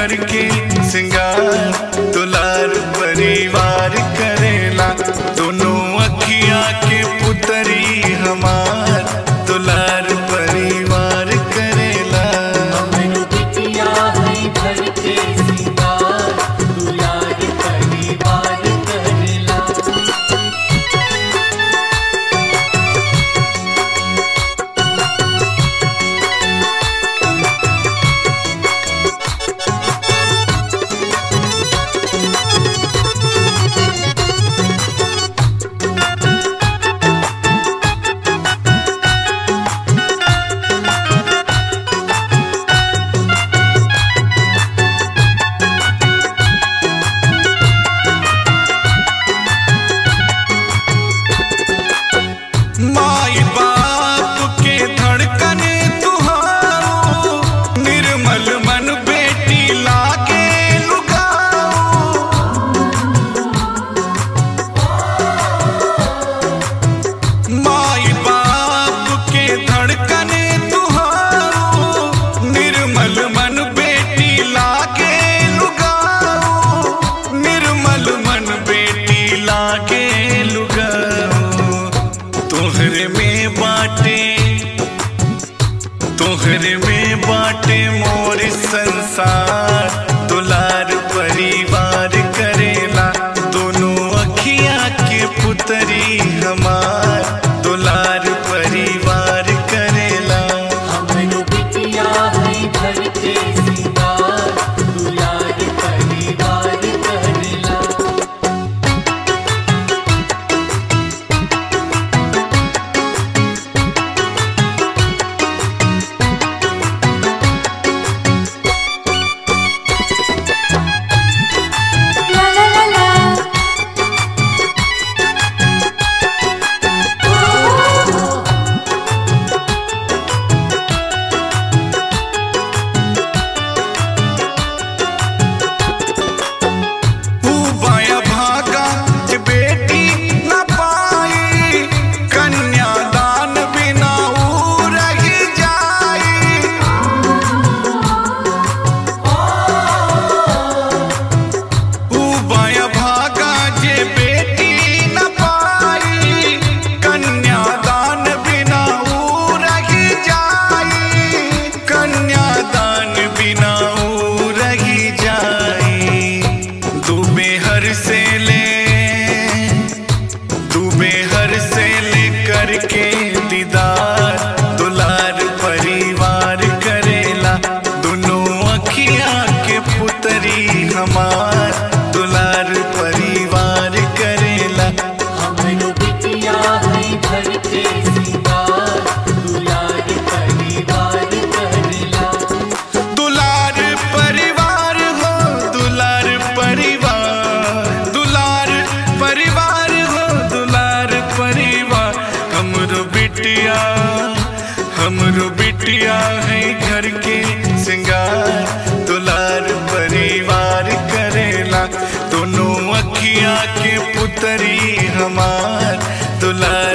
घर के सिंगार दुलार परिवार करेला दोनों अखिया के पुतरी हमार दुलार परिवार करेला हमरो बिटिया है घर के सिंगार दुलार परिवार करेला माई बाप के धड़कन तुहारो निर्मल मन बेटी लागे लुगाओ माई बाप के धड़कन तुहारो निर्मल मन बेटी लागे लुगाओ निर्मल मन बेटी लागे लुगाओ तोहरे में बाटे तोहरे में बाटे मोर संसार दुलार परिवार करेला दोनों अखिया के पुतरी हमार दुलार परिवार करेला हमरो बिटिया है घर के सिंगार दुलार परिवार करेला La la la la. ऊ बाया भागा जे बेटी न पाई कन्यादान बिना ऊ रही जाई ऊ बाया भागा जे बेटी न पाई कन्यादान बिना ऊ रही जाई कन्यादान बिना ऊ रही जाई डूबे हर से ले डूबे हर से ले करके दीदार दुलार परिवार करेला दोनों अखिया के पुतरी हमार दुलार परिवार करेला हमरो बिटिया है घर के सिंगार दुलार परिवार करेला दुलार परिवार हो दुलार परिवार दुलार परिवार हो दुलार परिवार हमरो बिटिया हमरो बिटिया है घर के सिंगार दुलार परिवार करेला दोनों अखिया के पुतरी हमार दुलार